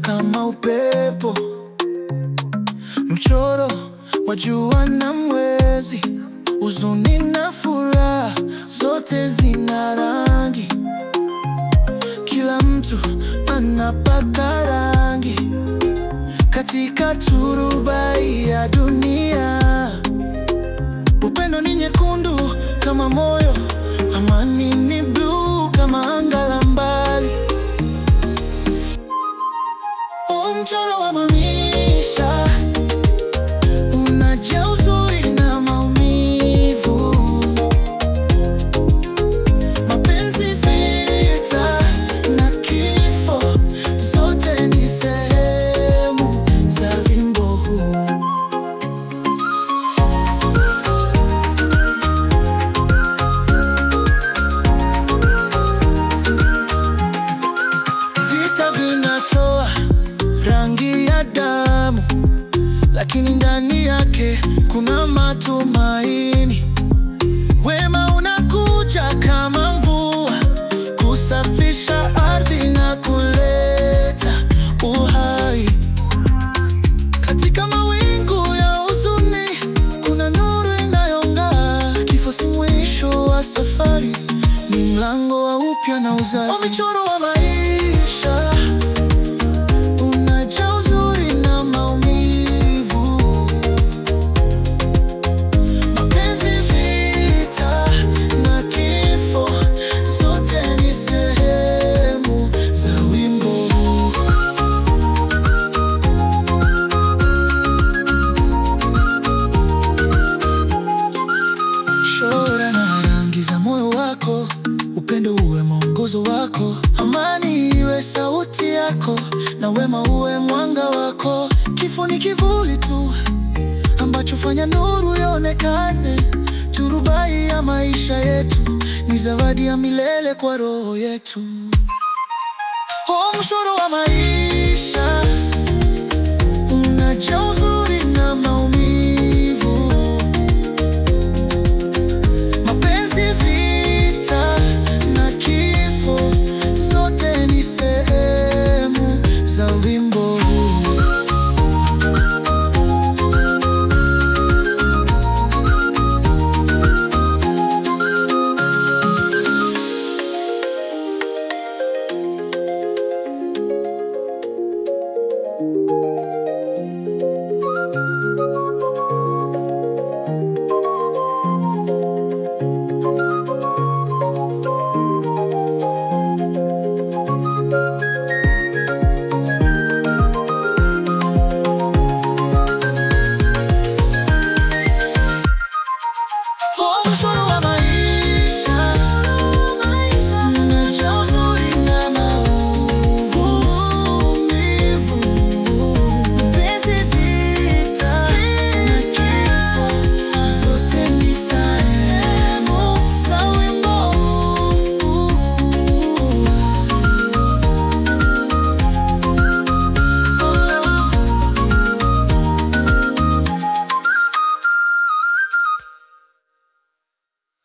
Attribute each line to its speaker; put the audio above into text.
Speaker 1: kama upepo, mchoro wa jua na mwezi, huzuni na furaha, zote zina rangi. Kila mtu anapaka rangi katika turubai ya dunia. Upendo ni nyekundu kama moyo, amani ni bluu kama anga la mbali. O, mchoro wa maisha unajaa uzuri na maumivu, mapenzi, vita na kifo, zote ni sehemu za wimbo huu. Vita vinatoa rangi ya damu, lakini ndani yake kuna matumaini. Wema unakuja kama mvua, kusafisha ardhi na kuleta uhai. Katika mawingu ya huzuni, kuna nuru inayong'aa. Kifo si mwisho wa safari, ni mlango wa upya na uzazi. O, michoro wa maisha unajaa uzuri na maumivu, mapenzi, vita na kifo, zote ni sehemu za wimbo huu. Chora na rangi za moyo wako, upendo uwe mwongozo wako, amani iwe sauti yako, na wema uwe mwanga wako. Kifo ni kivuli tu ambacho fanya nuru ionekane. Turubai ya maisha yetu ni zawadi ya milele kwa roho yetu. O, mchoro wa maisha unajaa uzuri na maumivu mapenzi, vita na kifo, zote ni sehemu za